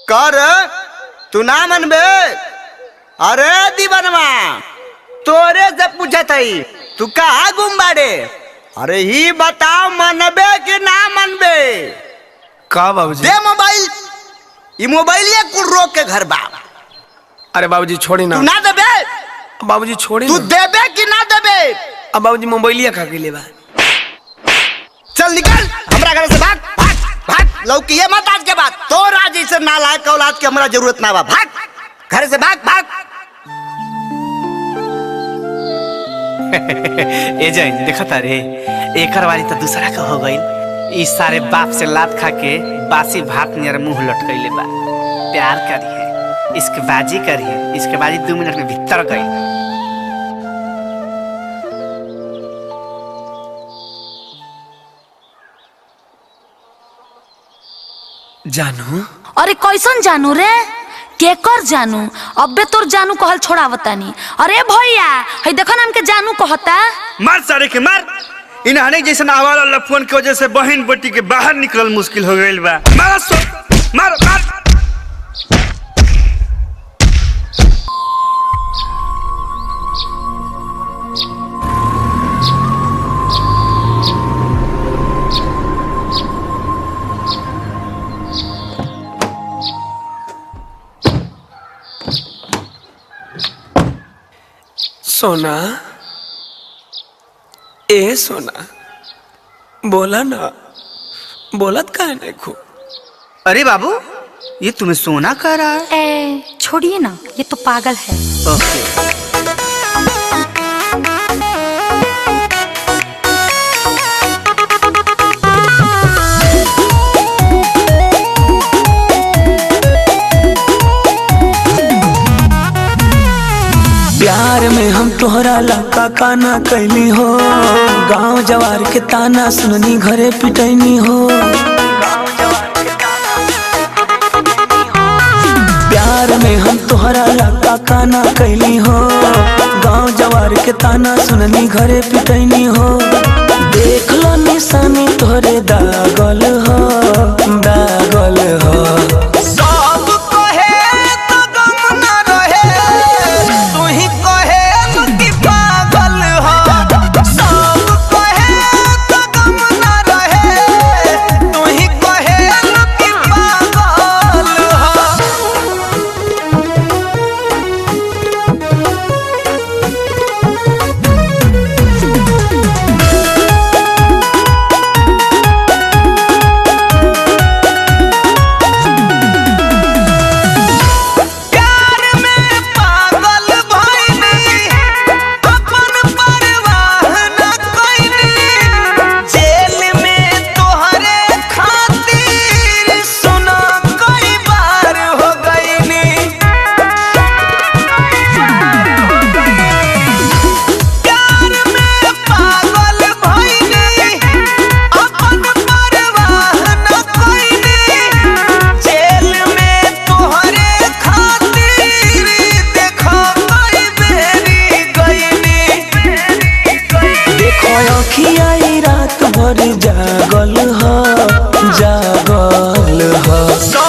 कर तू ना मनबे अरे दीवानवा तोरे से पूछत हई तू कहा गुम बाड़े अरे ही बताओ मनबे कि ना मनबे का बाबूजी दे मोबाइल ई मोबाइल ये कुल रोक के घर बा अरे बाबूजी छोड़ी ना तू ना देबे बाबूजी छोड़ी तू ना देबे कि ना देबे अब बाबूजी मोबाइलिया खा के लेबा चल निकल हमरा घर से भाग भाग भाग लौकी ये मत आज के बाद तो राजी से नालायक औलाद के हमरा जरूरत ना बा भाग घर से भाग भाग ए जय देखा तारे एकर वाली तो दूसरा का हो गई ई सारे बाप से लात खा के बासी भात नियर मुंह लटकैले बा प्यार करिए इसके बाजी करिए इसके बाजी दो मिनट में भीतर गई जानू अरे कैसन जानू रे केकर जानू अबे तोर जानू कहल छोड़ावतानी अरे भैया हई देखो ना हमके जानू कहता मार सारे के मार इन हने जैसन आवारा लफुअन के वजह से बहन बेटी के बाहर निकलल मुश्किल हो गइल बा मार सो मार मार सोना ए सोना बोला ना बोलत का नहीं खू अरे बाबू ये तुम्हें सोना कह रहा है ए छोड़िए ना ये तो पागल है ओके प्यार में हम तोहरा लका काना कैली हो गांव जवार के ताना सुननी घरे पिटैनी हो प्यार में हम तोहरा लका काना कैली हो गांव जवार के ताना सुननी घरे पिटैनी हो देख लो निशानी तोहरे दागल हो दागल हो सब कहे तो गम न रहे तू ही कहे तू की पागल हो सब कहे तो गम न रहे तू ही कहे तू की पागल हो प्यार में पागल भइनी अपन परवाह न कइनी जेल में तोहरे खातिर सुना कई बार हो गइनी प्यार में पागल भइनी अपन परवाह न कइनी जेल में तोहरे खातिर देखो कई बेरी गइनी देखो अखिया ई रात भर जागल हो जागल हो सब